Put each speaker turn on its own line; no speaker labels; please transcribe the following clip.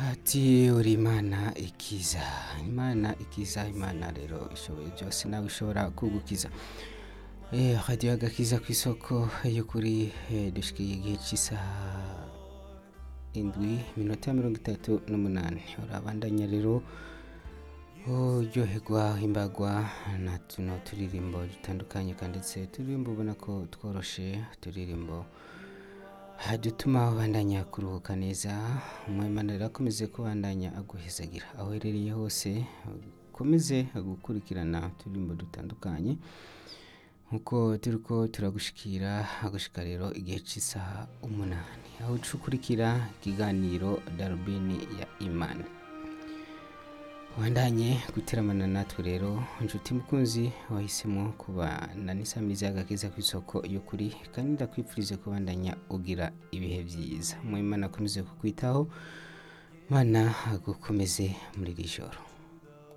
ati uri imana ikiza imana ikiza imana rero ishoboye byose nawe ishobora kugukiza Eh, radiyo agakiza ku isoko y'ukuri eh, dushikiye igihe cy'isaha indwi minota mirongo itatu n'umunani urabandanya rero uryoherwa imbagwa na tuno turirimbo dutandukanye kandi ndetse turirimbo ubona ko tworoshe turirimbo dutuma ubandanya kuruhuka neza umwemana rero akomeze kubandanya aguhezagira aho uherereye hose ukomeze gukurikirana uturirimbo dutandukanye nkuko turi ko turagushikira agushika rero igihe cy'isaha umunani aho ucukurikira ikiganiro darubini ya imani wandanye guteramana natwe rero inshuti mukunzi wahisemo kubana n'isamiriza y'agakiza ku isoko y'ukuri kandi ndakwifurize kubandanya ugira ibihe byiza mu imana akomeze kukwitaho mana agukomeze muri iri joro